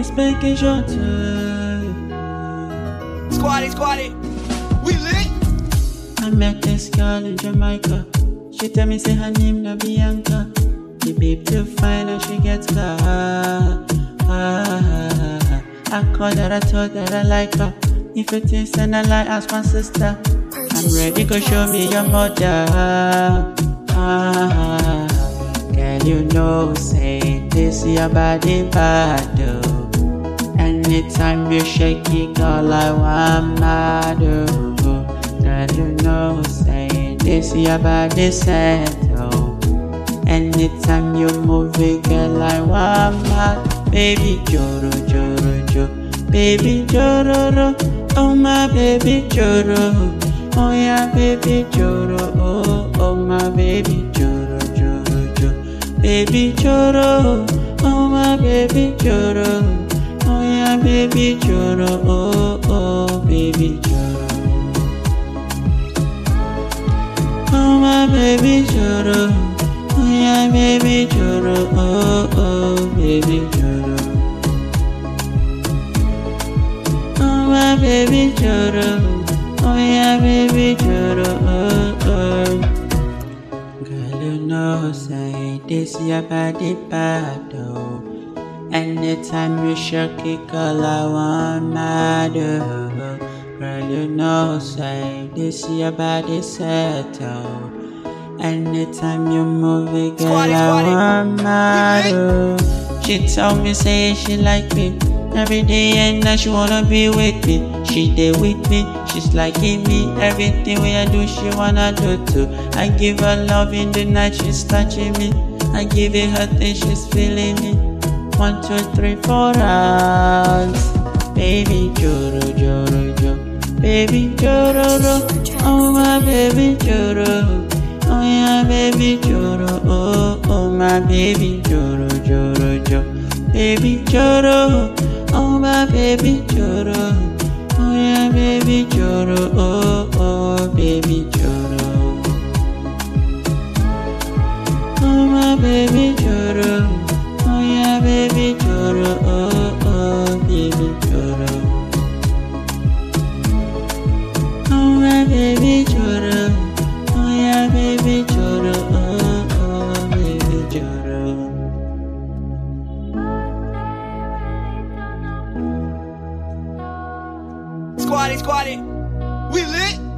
spanking short. Squatty, squatty. We lit. I met this girl in Jamaica. She tell me say her name na Bianca. The babe too fine and she gets car. Ah, I called her, I told her I like her. If it is and I like, ask my sister. I'm ready, go show me your mother. Ah, girl, you know, say this your body bad. oh. Anytime you shake it, girl, I want mad. oh. Girl, you know, say this your body set. Oh. Anytime you move it, girl, I want mad. Baby, joro, joro, jo. Baby, joro, oh my baby, joro. Oh yeah, baby, joro, oh, oh my baby, joro, joro, jo. Baby, joro, oh my baby, joro. Oh yeah, baby, joro, oh, oh, baby, joro. Oh my baby choro, oh yeah baby choro, oh oh baby choro. Oh my baby choro, oh yeah baby choro, oh oh. Girl you know say this your body bad oh. Anytime you shake it, girl I want mad oh. Girl you know say this your body settle. Anytime you move it, girl, Squatty, I squatty. want mad. oh. She tell me say she like me every day and now she wanna be with me. She there with me, she's liking me. Everything we I do, she wanna do too. I give her love in the night, she's touching me. I give it her thing, she's feeling me. One, two, three, four rounds. Baby, joro, joro, jo. Baby, joro, ro. Oh, my baby, joro. Oh, yeah, baby, joro. Oh, oh, my baby, joro, joro, jo. Baby, joro. Oh, my baby, joro. Oh, yeah, baby, joro. Oh, oh, baby, joro. Oh my baby choro, oh yeah baby choro, oh oh baby choro. Oh my baby choro, oh yeah baby choro, oh oh baby choro. Squatty, squatty. We lit.